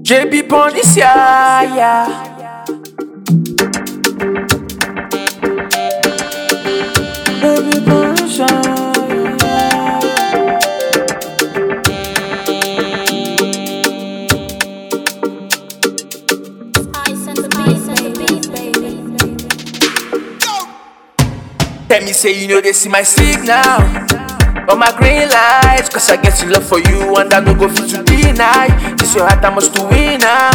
JB pon this year, yeah. Baby pon this year, yeah. Ice and the beat, baby. Tell me say you know they see my signal On my green lights Cause I get in love for you And I no go fit to deny This your heart I must to win now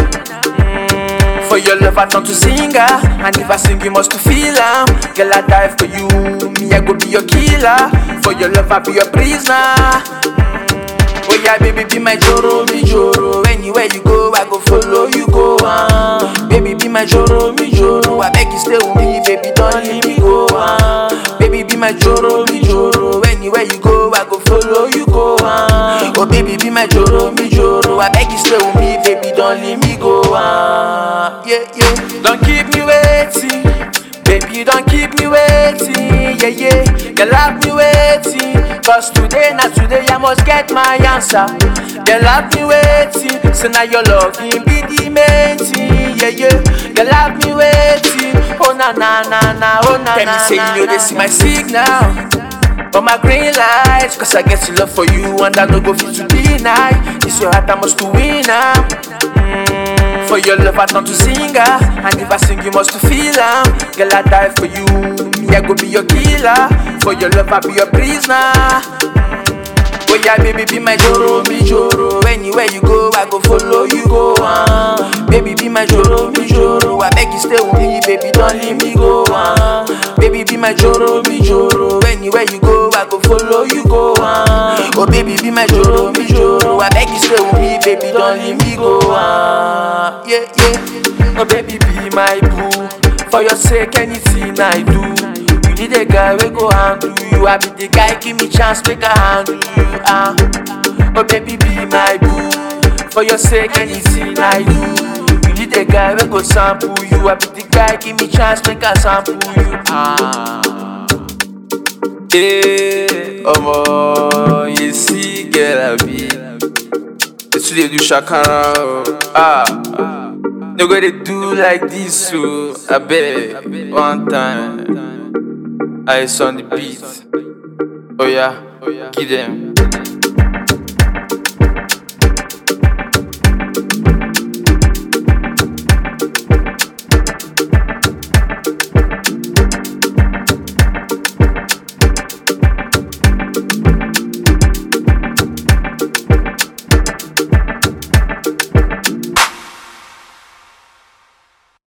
For your love I turn to singer And if I sing you must to feel am Girl I die for you Me I go be your killer For your love I be your prisoner Oh yeah, baby, be my Joro, me Joro. Anywhere you go, I go follow you go. Uh. Baby, be my Joro, me Joro. I beg you stay with me, baby, don't leave me go. Uh. Baby, be my Joro, me Joro. Anywhere you go, I go follow you go. Uh. Oh baby, be my Joro, me Joro. I beg you stay with me, baby, don't leave me go. Uh. Yeah, yeah. Don't keep me waiting. Baby, don't keep me waiting, yeah, yeah. Girl, have me waiting. Cause today, not today, I must get my answer. Girl, have me waiting. So now your love can be the main thing, yeah, yeah. Girl, have me waiting. Oh, na, na, na, na, oh, na, Tell me na, say na, you know na, they see na. my signal. On my green lights, cause I get to love for you and I no go fit to deny. It's your heart I must to win now. For your love I turn to singer And if I sing you must to feel am Girl I die for you Me I go be your killer For your love I be your prisoner Oh yeah baby be my Joro, me Joro Anywhere you go I go follow you go uh. Baby be my Joro, me Joro I beg you stay with me baby don't leave me go uh. Baby be my Joro, me Joro Anywhere you go I go follow you go uh. Oh baby be my Joro, me Joro I beg you stay with me baby don't leave me go uh. Yeah yeah Oh baby be my boo For your sake anything I do You need a guy we go handle you I be the guy give me chance make I handle you ah. Oh baby be my boo For your sake anything I do You need a guy we go sample you I be the guy give me chance make I sample you ah. Hey, omo, you see, girl, I be. It's they do shakara, oh. ah. No go they do like this, so I beg one time. I on the beat. Oh yeah, give them.